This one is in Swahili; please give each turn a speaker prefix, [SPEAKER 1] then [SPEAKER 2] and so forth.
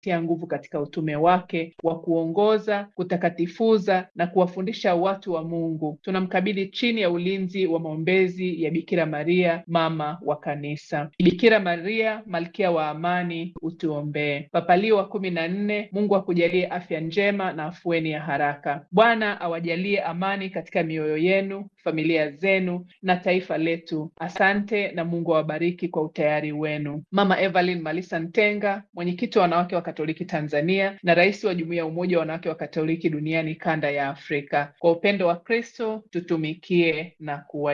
[SPEAKER 1] tia nguvu katika utume wake wa kuongoza, kutakatifuza na kuwafundisha watu wa Mungu. Tunamkabidhi chini ya ulinzi wa maombezi ya Bikira Maria, mama wa Kanisa. Bikira Maria, malkia wa amani, utuombee. Papa Leo wa kumi na nne, Mungu akujalie afya njema na afueni ya haraka. Bwana awajalie amani katika mioyo yenu, familia zenu na taifa letu. Asante na Mungu awabariki kwa utayari wenu. Mama Evelyn Malisa Ntenga, mwenyekiti wa wanawake wa Katoliki Tanzania na rais wa Jumuiya ya Umoja wa Wanawake wa Katoliki Duniani kanda ya Afrika. Kwa upendo wa Kristo tutumikie na kuwa